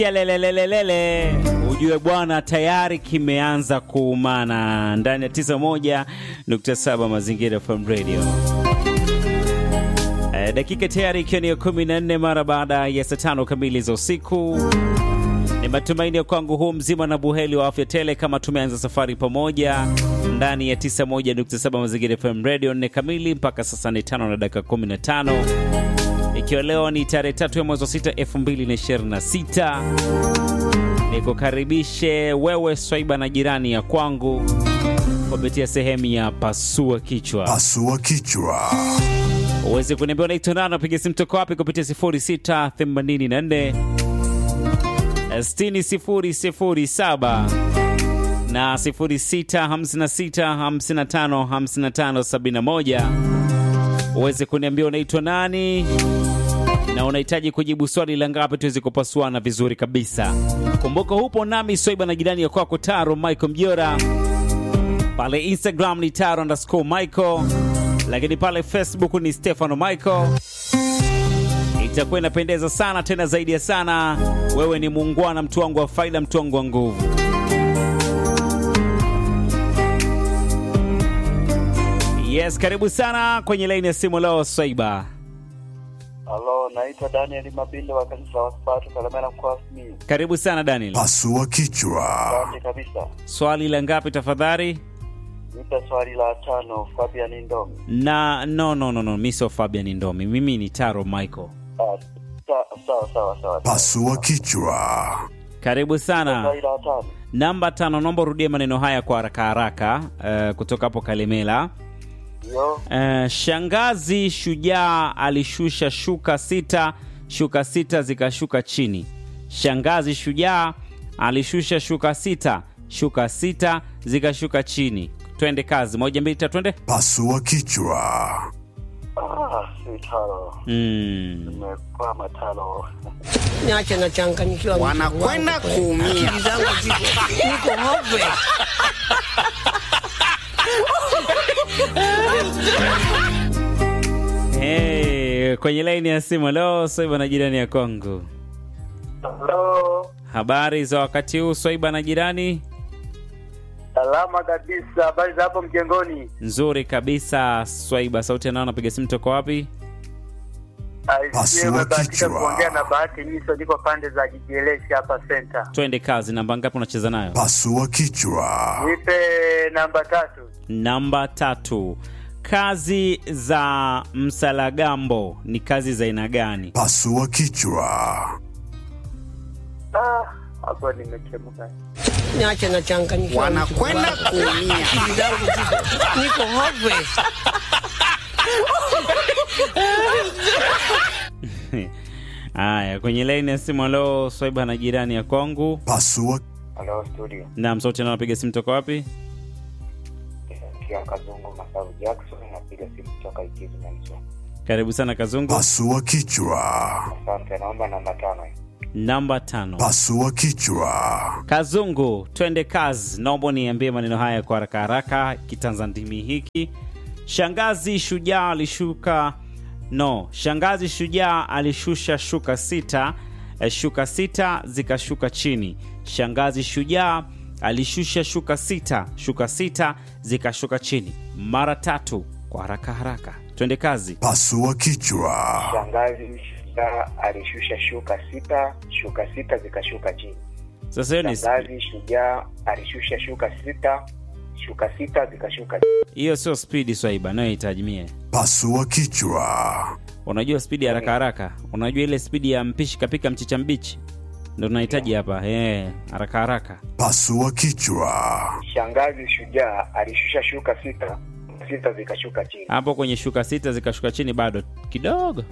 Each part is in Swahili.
Lelelelelele, ujue bwana, tayari kimeanza kuumana ndani ya 91.7 Mazingira FM Radio. E, dakika tayari ikiwa ni ya 14 mara baada ya saa tano kamili za usiku. Ni matumaini ya kwangu huu mzima na buheli wa afya tele, kama tumeanza safari pamoja ndani ya 91.7 Mazingira FM Radio, nne kamili mpaka sasa ni tano na dakika 15 ikiwa leo ni tarehe tatu ya mwezi wa sita elfu mbili na ishirini na sita nikukaribishe wewe swaiba na jirani ya kwangu kupitia sehemu ya pasua kichwa Pasua kichwa. uweze kuniambia unaitwa nani napiga simu toka wapi kupitia 0684 60007 na 0656555571 uweze kuniambia unaitwa nani na unahitaji kujibu swali la ngapi tuweze kupasuana vizuri kabisa. Kumbuka hupo nami Swaiba na jirani ya kwako Taro Michael Mjora, pale Instagram ni Taro underscore Michael, lakini pale Facebook ni Stefano Michael. Itakuwa inapendeza sana tena zaidi ya sana. Wewe ni muungwana, mtu wangu wa faida, mtu wangu wa nguvu. Yes, karibu sana kwenye laini ya simu leo Swaiba. Halo, naitwa Daniel Mabinde wa kanisa la Wasabato Kalemera mkoa wa Simiyu. Karibu sana Daniel. Pasua kichwa. Asante kabisa. Swali la ngapi tafadhali? Nipe swali la tano, Fabian Ndomi. Na no no no no, mimi sio Fabian Ndomi. Mimi ni Taro Michael. Ah, sa- Sawa sawa sawa. Pasua kichwa. Karibu sana. Swali la tano. Namba tano, naomba urudie maneno haya kwa haraka haraka, eh, kutoka hapo Kalemela. Ndio. Eh, shangazi shujaa alishusha shuka sita, shuka sita zikashuka chini. Shangazi shujaa alishusha shuka sita, shuka sita zikashuka chini. Twende kazi, moja mbili tatu, twende. Pasua kichwa. Ah, si tano. Mm. Nimekwama tano. niache nachanganyikiwa. Wanakwenda kuumia. Akili zangu ziko niko hopeless. Hey, kwenye laini ya simu leo Swaiba na jirani ya Kongo. Halo. Habari za wakati huu Swaiba na jirani? Salama kabisa. Habari za hapo mjengoni? Nzuri kabisa Swaiba. Sauti nao napiga simu toka wapi? Pasua Umebahatika kichwa. kuongea na Bahati Nyiso, niko pande za Kijieleshi hapa center. Twende kazi. Namba ngapi unacheza nayo? Pasua kichwa. Nipe namba tatu. Namba tatu. Kazi za msalagambo ni kazi za aina gani? Pasua kichwa. Ah, hapo nimechemka. Niache nachanganyikiwa. Wanakwenda kuumia. Akili zangu ziko niko hopeless. Haya, kwenye laini ya simu leo Swaiba na jirani ya kwangu. Pasua Halo studio. Naam, sauti nao napiga simu toka wapi? Kia Kazungu Masaru Jackson napiga simu kutoka Ikizu Manso. Karibu sana Kazungu. pasua kichwa. Asante, naomba namba tano. Namba tano. Pasua kichwa. Kazungu, twende kazi. Naomba niambie maneno haya kwa haraka haraka, kitanzandimi hiki. Shangazi shujaa alishuka no, shangazi shujaa alishusha shuka sita, eh, shuka sita zikashuka chini. Shangazi shujaa alishusha shuka sita, shuka sita zikashuka chini mara tatu, kwa haraka haraka. Twende kazi. Pasua kichwa. Shangazi shujaa alishusha shuka sita, shuka sita zikashuka chini. Sasa hiyo ni Shangazi shujaa alishusha shuka sita, shuka sita zikashuka chini. hiyo, sio spidi Swaiba nayohitaji mie Pasua kichwa. Unajua spidi ya haraka haraka, unajua ile spidi ya mpishi kapika mchicha mbichi, ndo tunahitaji hapa eh, haraka haraka. Pasua kichwa. Shangazi shujaa alishusha shuka sita, sita zikashuka chini. Hapo kwenye shuka sita zikashuka chini, bado kidogo.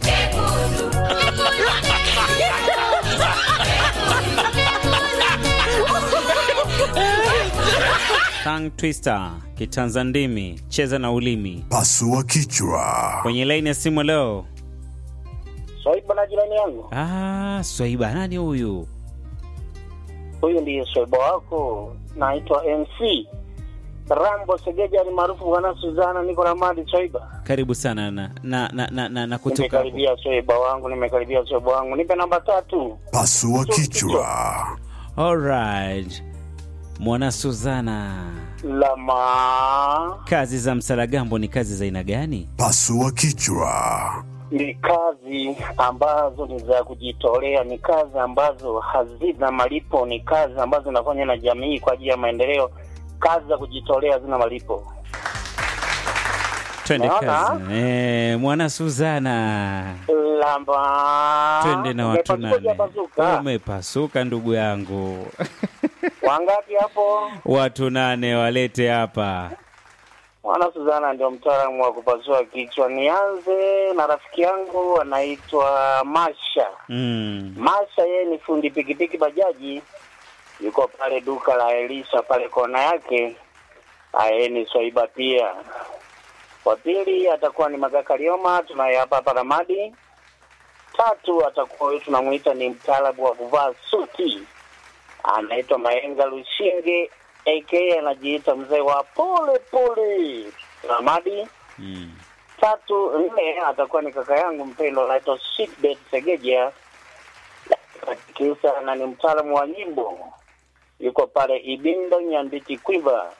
Tongue twister, kitanzandimi, cheza na ulimi. Pasua kichwa. Kwenye laini ya simu leo, Swaiba na jirani yangu, ah, Swaiba, nani huyu? huyu ndiye swaiba wako, naitwa MC Rambo Segeja ni maarufu bwana Suzana, niko Ramadi Swaiba. Karibu sana na na na, na, na, na kutoka hapo. Nimekaribia Swaiba wangu, nimekaribia Swaiba wangu. Nipe namba tatu. Pasua kichwa. Alright. Mwana Suzana, Lama kazi za msalagambo ni kazi za aina gani? Pasua kichwa. ni kazi ambazo ni za kujitolea, ni kazi ambazo hazina malipo, ni kazi ambazo zinafanywa na jamii kwa ajili ya maendeleo. Kazi za kujitolea hazina malipo. Twende Naona. kazi. Eh, mwana Suzana. Lamba Twende na watu Umepasuka nane. hujapasuka? Umepasuka ndugu yangu. Wangapi hapo? watu nane walete hapa. Mwana Suzana ndio mtaalamu wa kupasua kichwa. Nianze na rafiki yangu anaitwa Masha. Mm. Masha yeye ni fundi pikipiki bajaji, yuko pale duka la Elisha pale kona yake. Yeye ni Swaiba pia. Wa pili atakuwa ni Magaka Lioma, tunaye hapa hapa Ramadi. Tatu atakuwa huyu tunamuita ni mtaalamu wa kuvaa suti, anaitwa Maenga Lushinge aka anajiita mzee wa pole pole Ramadi. Mm. Tatu nne atakuwa ni kaka yangu mpendwa anaitwa Sweetbet Segeja kisa na ni mtaalamu wa nyimbo yuko pale Ibindo Nyanditi Kwiva.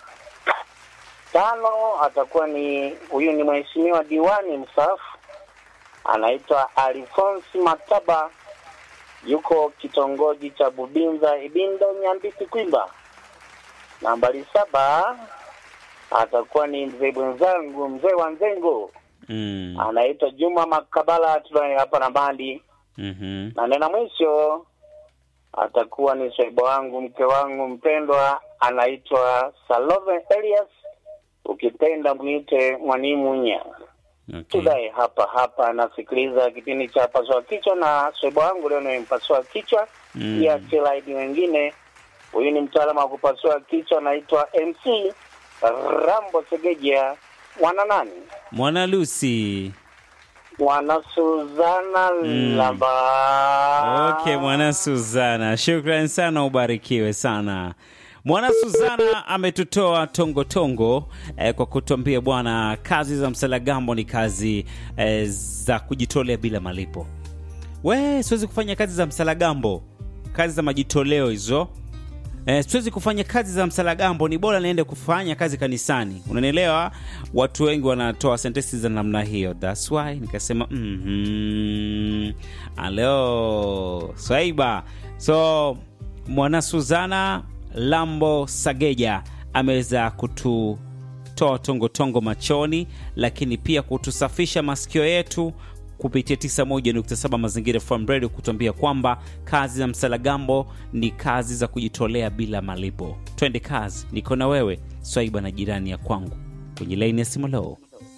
Tano atakuwa ni huyu ni mheshimiwa diwani mstaafu anaitwa Alphonse Mataba yuko kitongoji cha Bubinza Ibindo Nyanditi Kwiva. Nambari saba atakuwa ni mzee mwenzangu mzee wa Nzengo Mm. anaitwa Juma Makabala tunaye hapa na bandi Mhm. na nena mwisho atakuwa ni swaiba wangu mke wangu mpendwa anaitwa Salome Elias ukipenda mwite Mwanimunya Okay. tudae hapa hapa anasikiliza kipindi cha pasua kichwa na swaiba wangu leo nimempasua kichwa Mm. pia chilaidi wengine huyu ni mtaalamu wa kupasua kichwa anaitwa MC Rambo Segeja mwana nani Mwana Lucy. mwana Suzana Mm. Lamba Okay, mwana Suzana, shukran sana, ubarikiwe sana. Mwana Suzana ametutoa tongo tongo eh, kwa kutuambia bwana, kazi za msalagambo ni kazi eh, za kujitolea bila malipo. We, siwezi kufanya kazi za msalagambo, kazi za majitoleo hizo. Eh, siwezi kufanya kazi za msalagambo, ni bora niende kufanya kazi kanisani. Unanielewa? Watu wengi wanatoa sentensi za namna hiyo, that's why nikasema mhm, alo Swaiba. So mwana Suzana Lambo Sageja ameweza kututoa tongotongo machoni, lakini pia kutusafisha masikio yetu kupitia 91.7 Mazingira FM Radio kutuambia kwamba kazi za msalagambo ni kazi za kujitolea bila malipo. Twende kazi, niko na wewe Swaiba na jirani ya kwangu kwenye laini ya simu. Leo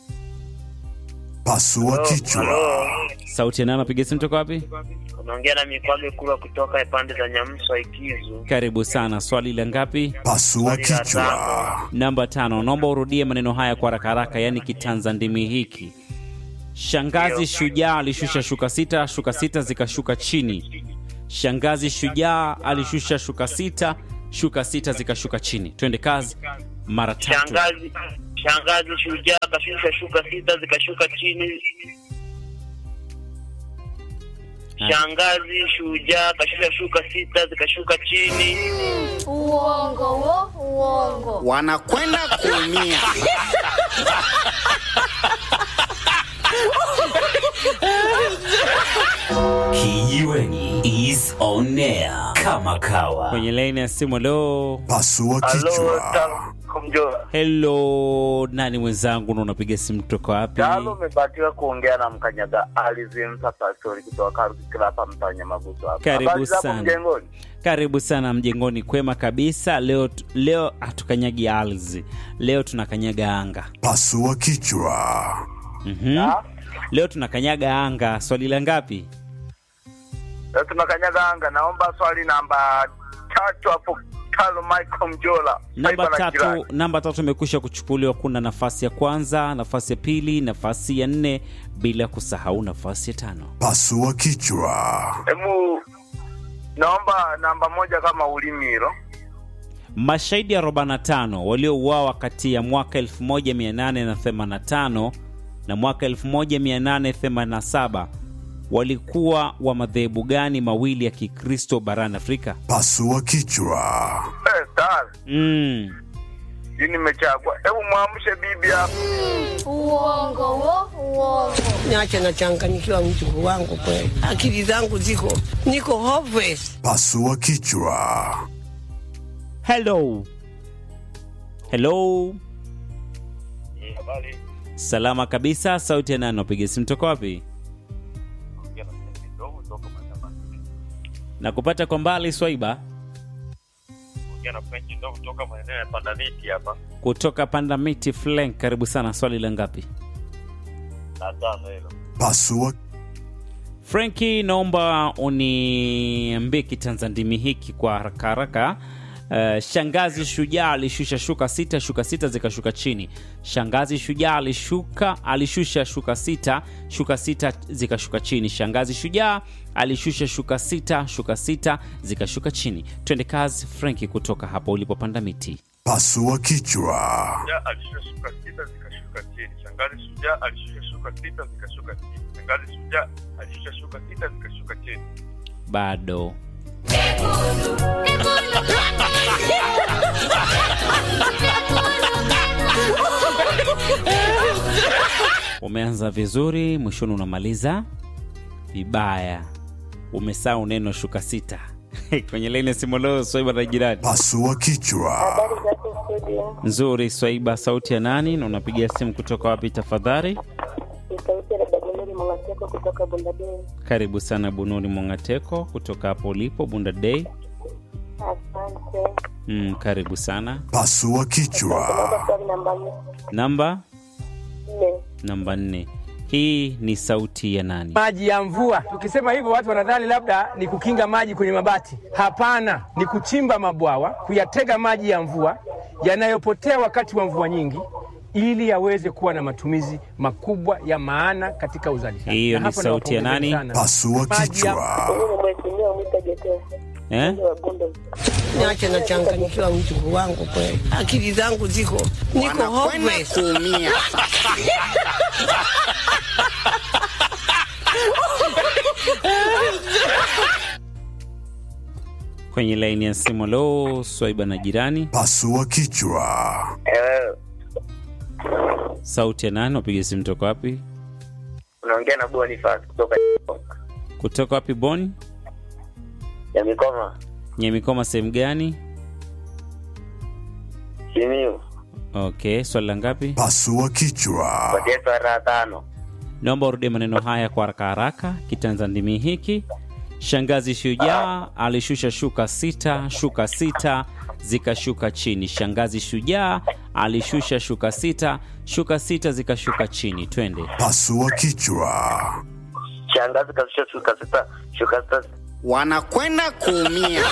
Pasua kichwa. sauti ya nani? Napiga simu toka wapi? unaongea na mikwage kula kutoka pande za Nyamswa Ikizu. Karibu sana. Swali la ngapi? Pasua kichwa. Namba tano. Naomba urudie maneno haya kwa haraka haraka, yaani kitanza ndimi hiki. Shangazi shujaa alishusha shuka sita, shuka sita zikashuka chini. Shangazi shujaa alishusha shuka sita, shuka sita zikashuka chini. Twende kazi mara tatu. Shangazi shangazi shujaa kashusha shuka sita zikashuka chini. Shangazi shujaa kashusha shuka sita zikashuka chini. Uongo wo, uongo. wanakwenda kuumia. Kijiweni is on air kama kawa. Kwenye laini ya simu leo. Pasua kichwa. Kumjoa. Hello, nani mwenzangu na unapiga simu kutoka wapi? Talo umebatiwa kuongea na mkanyaga alizimta pastori kutoka Karukikila hapa mtanya maguso hapa. Karibu Habari zako sana. mjengoni? Karibu sana mjengoni, kwema kabisa. Leo leo hatukanyagi ardhi, leo tunakanyaga anga. Pasua kichwa. Mhm. Leo tunakanyaga anga. Swali la ngapi? Leo tunakanyaga anga. Naomba swali namba tatu hapo Talo Michael Mjola. Namba Taifa la jirani. tatu, namba tatu imekwisha kuchukuliwa. Kuna nafasi ya kwanza, nafasi ya pili, nafasi ya nne, bila kusahau nafasi ya tano. Pasua kichwa. Hebu naomba namba moja kama ulimiro. Mashahidi 45 waliouawa kati ya mwaka 1885 na mwaka 1887 walikuwa wa madhehebu gani mawili ya Kikristo barani Afrika? Pasua kichwa. Eh, Star, Mm. hii nimechagua. Hebu mwamshe bibi hapa. Uongo wo, uongo. Niache nachanganyikiwa mjukuu wangu kweli. Akili zangu ziko niko hopeless. Pasua kichwa. Hello. Hello. Habari. Salama kabisa. Sauti ya nani? Napiga simu toka wapi? Na kupata kwa mbali Swaiba na French ndio kutoka maeneo ya Pandamiti hapa. kutoka Panda Miti Flank. Karibu sana. Swali la ngapi? Na tano hilo. Pasua Franki, naomba uniambie kitanzandimi hiki kwa haraka haraka. Uh, shangazi shujaa alishusha shuka sita, shuka sita zikashuka chini. Shangazi shujaa alishuka alishusha shuka sita, shuka sita zikashuka chini. Shangazi shujaa alishusha shuka sita, shuka sita zikashuka chini. Twende kazi Franki, kutoka hapo ulipopanda miti. pasua kichwa. Shujaa alishusha shuka sita zikashuka chini. Shangazi shujaa alishusha shuka sita zikashuka chini. Shangazi shujaa alishusha shuka sita zikashuka chini. Bado umeanza vizuri, mwishoni unamaliza vibaya. Umesahau neno shuka sita kwenye laini simolo. Swaiba na jirani Pasua kichwa. nzuri. Swaiba, sauti ya nani na unapiga simu kutoka wapi tafadhali? kutoka Bundadei. Karibu sana Bunuri Mongateko kutoka hapo ulipo Bunda Day. Asante. Mm, karibu sana. Pasua kichwa. Swali namba nne. Namba Nne. namba nne. Hii ni sauti ya nani? maji ya mvua. Tukisema hivyo, watu wanadhani labda ni kukinga maji kwenye mabati. Hapana, ni kuchimba mabwawa, kuyatega maji ya mvua yanayopotea wakati wa mvua nyingi, ili yaweze kuwa na matumizi makubwa ya maana katika uzalishaji. Hiyo Na ni hapo sauti ya nawapongezeni nani? sana. Pasua Maji ya- kichwa. Mimi mheshimiwa Mwita Geteo. Eh? wa Bunda. Niache nachanganyikiwa mjukuu wangu kweli. Akili zangu ziko niko wanakwenda hopeless. kuumia. Kwenye laini ya simu lo, Swaiba na jirani. Pasua kichwa. Eh, Sauti ya nani? Wapiga simu toka wapi? unaongea na Boniface kutoka Kutoka wapi? Bon ya Mikoma Nyamikoma, sehemu gani? Simiu Okay, swali la ngapi? Pasua kichwa. patia swara tano. Naomba urudie maneno haya kwa haraka haraka. Kitanzandimi hiki shangazi shujaa alishusha shuka sita, shuka sita zikashuka chini. Shangazi shujaa alishusha shuka sita, shuka sita zikashuka chini. Twende. Pasua kichwa. Shangazi kashusha shuka sita, shuka sita wanakwenda kuumia.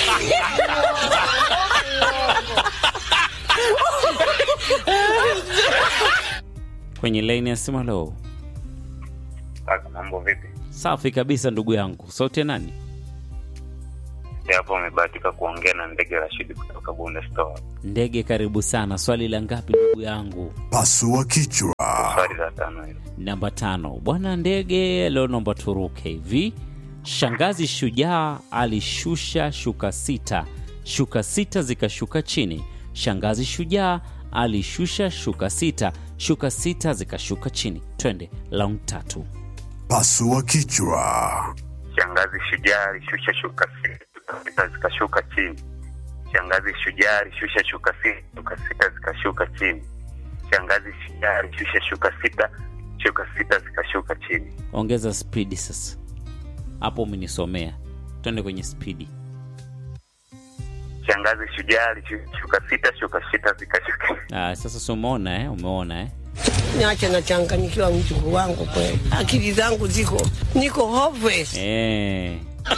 Kwenye laini ya simu. Halo, Kaka, mambo vipi? safi kabisa ndugu yangu. Sauti ya nani? Hapo umebahatika kuongea na ndege Rashidi kutoka Bunda Store. Ndege, karibu sana. Swali la ngapi ndugu yangu? Pasua kichwa. Swali la tano hilo. Namba tano. Bwana Ndege, leo naomba turuke hivi. Shangazi shujaa alishusha shuka sita, shuka sita zikashuka chini. Shangazi shujaa alishusha shuka sita, shuka sita zikashuka chini. Twende round tatu. Pasua kichwa. Shangazi shujaa alishusha shuka sita, shuka sita zikashuka chini. Shangazi shujaa alishusha shuka sita, shuka sita zikashuka chini. Shangazi shujaa alishusha shuka sita, shuka sita zikashuka chini. Ongeza spidi sasa, hapo umenisomea. Twende kwenye spidi. Shangazi shujaa alishusha shuka sita, shuka sita zikashuka Ah, sasa si umeona eh? Umeona eh? Niache nachanganyikiwa mjukuu wangu kweli. Akili zangu ziko niko hopeless. Eh.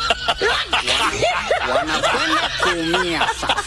wanakwenda kuumia sasa.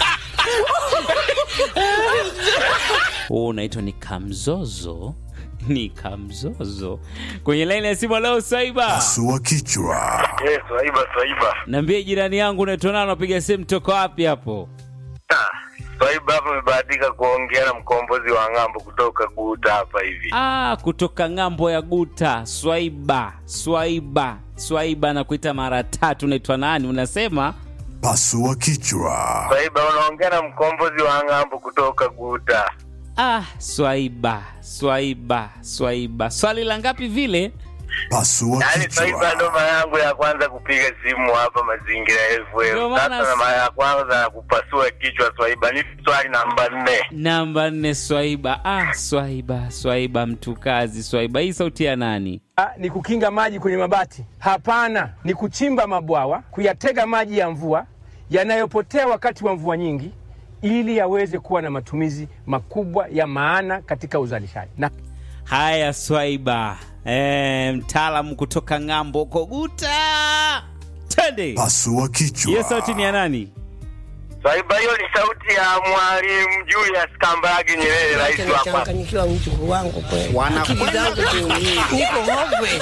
Huu unaitwa ni kamzozo, ni kamzozo. Kwenye laini ya simu leo, Saiba, Pasua kichwa. Eh, swaiba swaiba. niambie jirani yangu unaitwa nani, unapiga simu toka wapi hapo? Swaiba hapa amebahatika kuongea na mkombozi wa ng'ambo kutoka Guta hapa hivi. Ah, kutoka ng'ambo ya Guta, Swaiba, Swaiba, Swaiba na kuita mara tatu. Unaitwa nani? Unasema Pasua kichwa. Swaiba unaongea na mkombozi wa ng'ambo kutoka Guta. ah, Swaiba, Swaiba, Swaiba. Swali la ngapi vile? Pasua Yaani Swaiba ndo mara yangu ya kwanza kupiga simu hapa Mazingira Ndio FM. maana Sasa na mara ya kwanza ya kupasua kichwa Swaiba ni swali namba nne. Namba nne, Swaiba. Ah, Swaiba, Swaiba, mtu kazi, Swaiba. Hii sauti ya nani? Ah, ni kukinga maji kwenye mabati? Hapana, ni kuchimba mabwawa, kuyatega maji ya mvua yanayopotea wakati wa mvua nyingi, ili yaweze kuwa na matumizi makubwa ya maana katika uzalishaji. Na Haya, Swaiba, e, mtaalamu kutoka ng'ambo huko Guta. Twende. Pasua kichwa. Hiyo sauti ni ya nani? Swaiba hiyo ni sauti ya Mwalimu Julius Kambarage Nyerere, rais wa kwanza. Nachanganyikiwa mjukuu wangu kweli, akili Wanakwenda zangu kuumia. niko hove.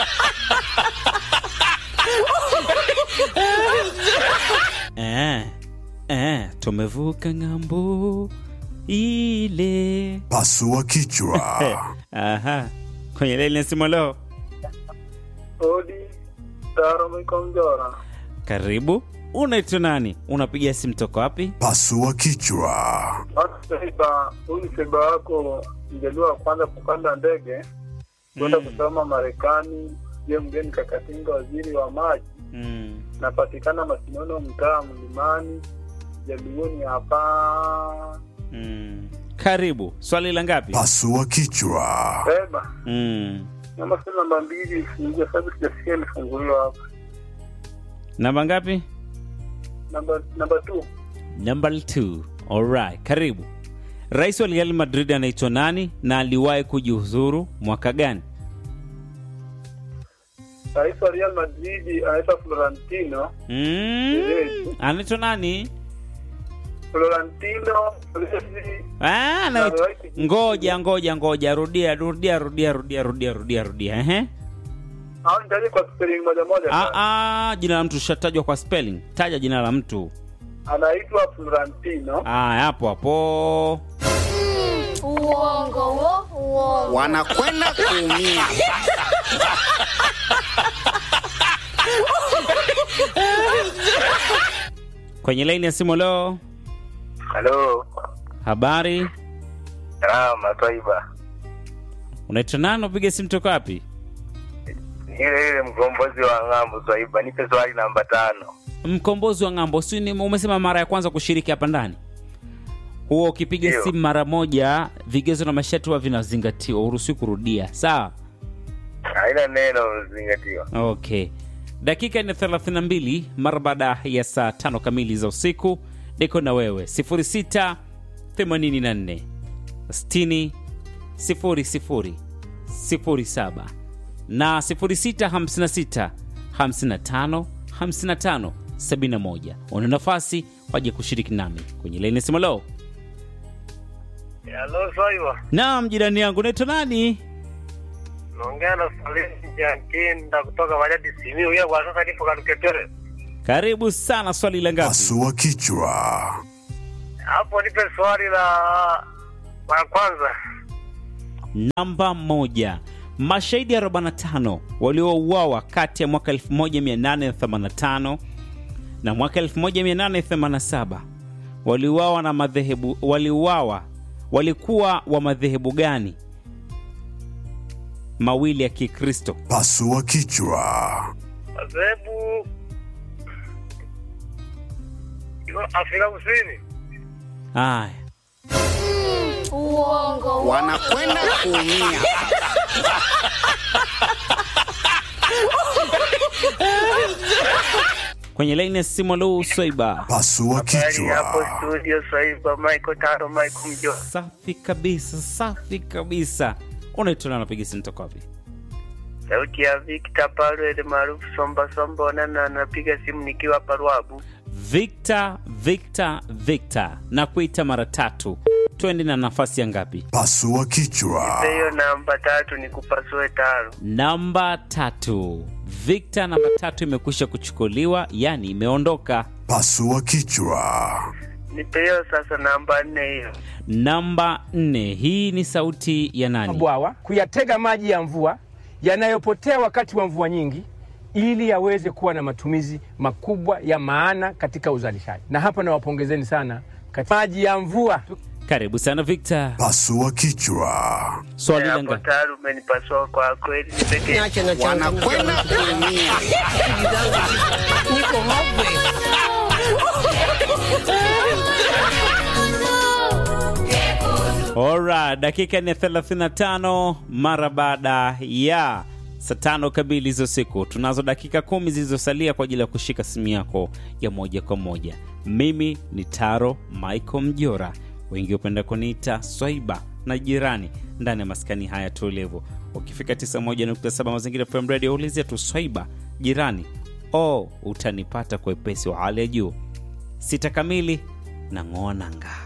Eh, eh, tumevuka ng'ambo ile. Pasua kichwa. Aha, kwenye leli nasema leo. Odi Taro Mikonjora. Karibu. Unaitwa nani? Unapiga simu toka wapi? Pasua kichwa. Saiba, huyu Saiba wako mjaliwa wa kwanza kupanda ndege kwenda Mm. kusoma Marekani. Je, mgeni Kakatinga, waziri wa maji, Mm. napatikana Masinono, mtaa Mlimani, Jaluoni hapa. Mm. Karibu. Swali la ngapi? Pasua kichwa. Saiba, Mm. namba sio namba mbili ifungue, sababu sijasikia imefunguliwa hapa. Namba ngapi? Namba namba two, Number 2. Alright, karibu. Rais wa Real Madrid anaitwa nani na aliwahi kujiuzuru mwaka gani? rais wa Real Madrid anaitwa Florentino Mm. Anaitwa nani? Florentino Perez Ah, anaitwa ngoja ngoja ngoja, rudia rudia rudia rudia rudia rudia rudia. Ehe. au nitaje kwa spelling moja moja Ah, ah, jina la mtu lishatajwa kwa spelling. Taja jina la mtu. anaitwa Florentino Ah, hapo hapo. Uongo wo, uongo. Wanakwenda kuumia. Kwenye laini ya simu leo. Halo, Habari? salama Swaiba. Unaitwa nani? Upiga simu toka wapi? Ile ile mkombozi wa ng'ambo Swaiba, nipe swali namba tano. Mkombozi wa ng'ambo, si ni umesema mara ya kwanza kushiriki hapa ndani? Huo ukipiga Ndio. simu mara moja, vigezo na masharti huwa vinazingatiwa, uruhusiwi kurudia. Sawa? Haina neno zingatiwa. Okay. Dakika ni 32 mara baada ya saa tano kamili za usiku. Niko na wewe 06 84 60 00 07 na 06 56 55 55 71. Una nafasi waje kushiriki nami kwenye laini ya simu leo. Halo Swaiba, Naam, jirani yangu unaitwa nani? naongea na Salim Jankinda kutoka Bariadi Simiyu. Yeye kwa sasa nipo Kaluketere. Karibu sana. Swali la ngapi? Pasua kichwa. Hapo nipe swali la la kwanza. Namba moja. Mashahidi 45 waliouawa kati ya mwaka 1885 na mwaka 1887 waliuawa na madhehebu waliuawa walikuwa wa madhehebu gani mawili ya Kikristo? Pasua kichwa. Madhehebu iko Afrika Kusini. Haya, Uongo wo. Wanakwenda kuumia. kwenye laini ya simu leo Swaiba. Pasua Habari hapo kichwa. studio Swaiba, Michael Taro, Michael Mjo. Safi kabisa, safi kabisa. Unaitwa nani? Unapiga simu toka wapi? Sauti ya Victor Palwele maarufu Somba Somba Onana, napiga simu nikiwa hapa Ruabu. Victor, Victor, Victor na kuita mara tatu. Twende na nafasi ya ngapi? Pasua kichwa. Hiyo namba tatu ni kupasue taro. Namba tatu. Victor, namba tatu imekwisha kuchukuliwa, yani imeondoka. Pasua kichwa. nipe hiyo sasa namba nne hiyo. Namba nne, hii ni sauti ya nani? mabwawa kuyatega maji ya mvua yanayopotea wakati wa mvua nyingi ili yaweze kuwa na matumizi makubwa ya maana katika uzalishaji. Na hapa nawapongezeni sana katika maji ya mvua. Karibu sana Victor. Pasua kichwa. Swali Hapo langa tayari umenipasua kwa kweli. Nipeke Niache na changanyikiwa. Wanakwenda kuumia. Akili zangu ziko- niko hopeless. Ora, dakika ni 35 mara baada ya saa tano kamili za usiku. Tunazo dakika kumi zilizosalia kwa ajili ya kushika simu yako ya moja kwa moja. Mimi ni Taro Michael Mjora, wengi hupenda kuniita Swaiba na jirani ndani ya maskani haya tulivu. Ukifika 91.7 Mazingira FM Radio, ulizia tu Swaiba jirani, oh, utanipata kwa wepesi wa hali ya juu. Sita kamili na ng'oa nanga.